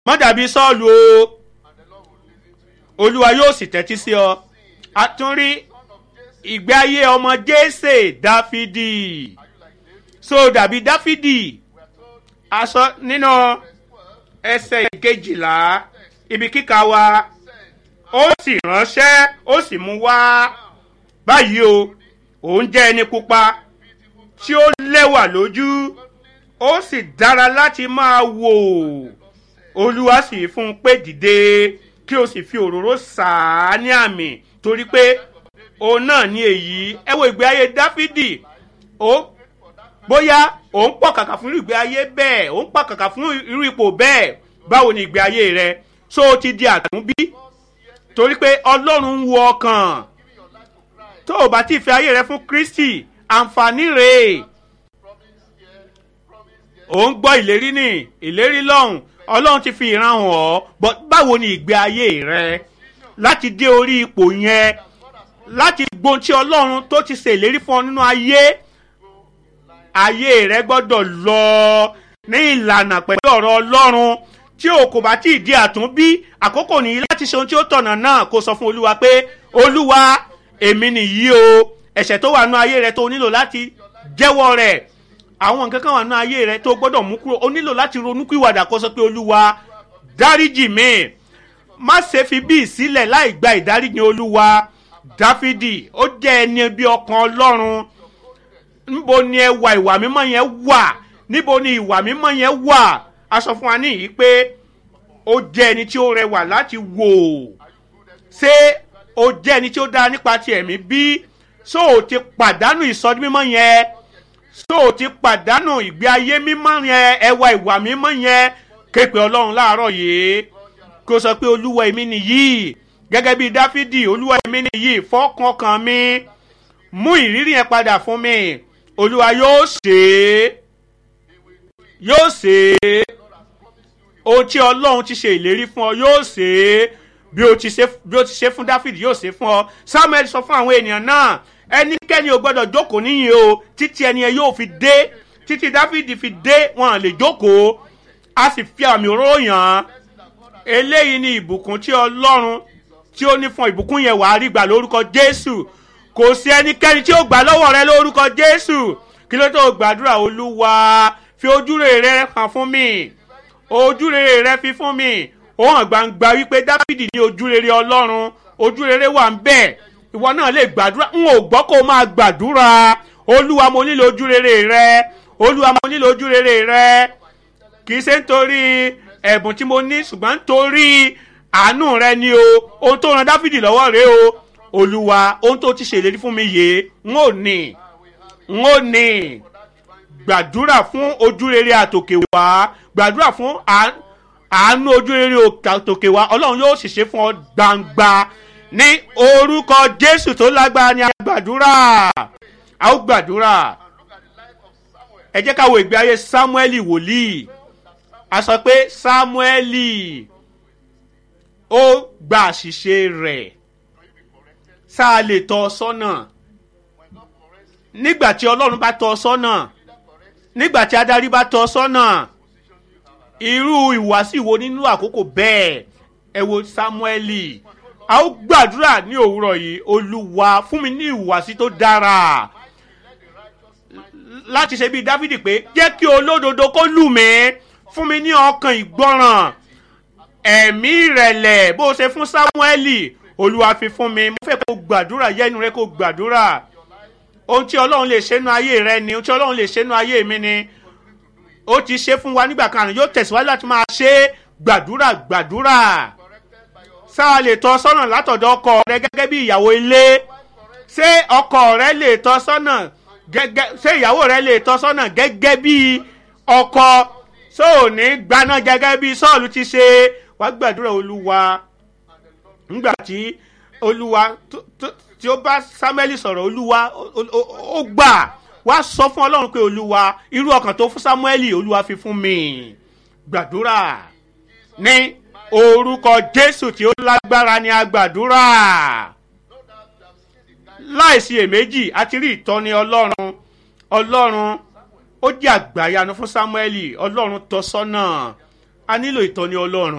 má dàbí sọ́ọ̀lù o olúwa yóò sì tẹ́tí sí ọ a tún rí ìgbé ayé ọmọ jésè dáfídì so dàbí dáfídì aṣọ nínú ẹsẹ̀ ìkejìlá ibi kíkà wa ó sì ránṣẹ́ ó sì mú wá báyìí o òun jẹ́ ẹni pupa tí ó lẹ́wà lójú ó sì dára láti máa wò olúwa sì fún un pé dìde kí o sì fi òróró sàá ní àmì torí pé òun náà ní èyí ẹ wo ìgbé ayé dáfídì ó bóyá òun pọ̀ kàkà fún irú ìgbé ayé bẹ́ẹ̀ òun pọ̀ kàkà fún irú ipò bẹ́ẹ̀ báwo ni ìgbé ayé rẹ so o ti di àtúnbí torí pé ọlọ́run ń wo ọkàn tó o bá ti fi ayé rẹ fún kristi àǹfààní rèé ò ń gbọ́ ìlérí ní ìlérí lọ́hùn ọlọ́run ti fi ìran hàn ọ́ but báwo ni ìgbé ayé rẹ láti dé orí ipò yẹn láti gbóhun tí ọlọ́run tó ti ṣe ìlérí fún ọ nínú ayé ayé rẹ gbọ́dọ̀ lọ ní ìlànà pẹ̀lú ọ̀rọ̀ ọlọ́run tí o kò bá tí ì di àtúnbí àkókò nìyí láti ṣe ohun tí ó tọ̀nà náà kó sọ fún olúwa pé olúwa èmi nìyí o ẹ̀ṣẹ̀ tó wà nínú ayé rẹ tó nílò láti jẹ́wọ́ rẹ̀ àwọn nǹkan kan wà nínú ayé rẹ tó gbọ́dọ̀ mú kúrò o nílò láti ronúkúwàdà kó sọ pé olúwa dáríjì mi má ṣe fi bí ìsílẹ̀ láì gba ìdáríjì olúwa dáfídì ó jẹ́ ẹni bí ọkàn ọlọ́run níbo ni ẹwà ìwà mímọ́ yẹn wà níbo ni ìwà mímọ́ yẹn wà a sọ fún wa níyìí pé ó jẹ́ ẹni tí ó rẹwà láti wò ṣé ó jẹ́ ẹni tí ó dára nípa ti ẹ̀mí bí so ò ti pàdánù ìsọdún mímọ́ yẹn so ò ti pàdánù ìgbé ayé mímọ́ yẹn ẹwà ìwà mímọ́ yẹn képe ọlọ́run láàárọ̀ yìí kó sọ pé olúwa èmi nìyí gẹ́gẹ́ bí dáfídì olúwa èmi nìyí fọ́kàn kan mi mú ìrírí yẹn padà fún mi olúwa yóò ṣe é yóò ṣe é ohun tí ọlọ́run ti ṣe ìlérí fún ọ yóò ṣe é bí o ti ṣe bí o ti ṣe fún dáfídì yóò ṣe fún ọ samuel sọ fún àwọn ènìyàn náà ẹnikẹ́ni ò gbọ́dọ̀ jókòó níyìn o títí ẹni ẹ yóò fi dé títí dáfídì fi dé wọn lè jókòó a sì fi àmì òróró yàn án eléyìí ni ìbùkún tí ọlọ́run tí ó ní fún ìbùkún yẹn wàá rí gbà lórúkọ jésù kò sí ẹnikẹ́ni tí ó gbà lọ́wọ́ rẹ lórúkọ jésù kí ló tó gbàdúrà olúwa fi ojúrere rẹ hàn fún mi ojúrere rẹ fi fún mi ó hàn gbangba wípé dáfídì ní ojúrere ọlọ́run ojúrere wà ń bẹ̀ ìwọ náà lè gbàdúrà n ò gbọ́ kó o máa gbàdúrà olúwa mo nílò ojúrere rẹ olúwa mo nílò ojúrere rẹ kì í ṣe nítorí ẹ̀bùn tí mo ní ṣùgbọ́n nítorí àánú rẹ ni o ohun tó ran dáfídì lọ́wọ́ rẹ o olúwa ohun tó ti ṣèlérí fún mi yìí n ò ní n ò ní gbàdúrà fún ojúrere àtòkè wá gbàdúrà fún àánú ojúrere àtòkè wá ọlọ́run yóò sì ṣe fún ọ gbangba ní orúkọ jésù tó lágbára ní agbàdúrà a ó gbàdúrà ẹ jẹ́ ká wo ìgbé ayé sámúẹ́lì wòlíì a sọ pé sámúẹ́lì ó gba àṣìṣe rẹ̀ sáà lè tọ́ ọ sọ́nà nígbà tí ọlọ́run bá tọ́ ọ sọ́nà nígbà tí adarí bá tọ́ ọ sọ́nà irú ìwàsí wo nínú àkókò bẹ́ẹ̀ ẹ wo sámúẹ́lì a ó gbàdúrà ní òwúrọ̀ yìí olúwa fún mi ní ìwàsí tó dára láti ṣe bíi dávidi pé jẹ́ kí olódodo kó lù mí fún mi ní ọkàn ìgbọràn ẹ̀mí ìrẹ̀lẹ̀ bó ṣe fún sámúẹ́lì olúwa fi fún mi mo fẹ́ kó gbàdúrà yẹ́nu rẹ kó gbàdúrà ohun tí ọlọ́run lè ṣe nú ayé rẹ ni ohun tí ọlọ́run lè ṣe nú ayé mi ni ó ti ṣe fún wa nígbà kan yóò tẹ̀síwájú láti máa ṣe gbàdúrà gbàdúrà sáà lè tọ́ sọ́nà látọ̀dọ̀ ọkọ rẹ gẹ́gẹ́ bí ìyàwó ilé ṣé ọkọ rẹ lè tọ́ sọ́nà gẹ́gẹ́ ṣé ìyàwó rẹ lè tọ́ sọ́nà gẹ́gẹ́ bí ọkọ ṣó ò ní gbaná gẹ́gẹ́ bí sọ́ọ̀lù ti ṣe wá gbàdúrà olúwa nígbà tí olúwa tí ó bá samuel sọ̀rọ̀ olúwa ó gbà wá sọ fún ọlọ́run pé olúwa irú ọkàn tó fún samuel olúwa fi fún mi gbàdúrà ní orúkọ jésù tí ó lágbára ni a gbàdúrà láìsí èméjì a ti rí ìtọ́ni ọlọ́run ọlọ́run ó jẹ́ àgbàyanu fún samuel ọlọ́run tọ́ sọ́nà a nílò ìtọ́ni ọlọ́run.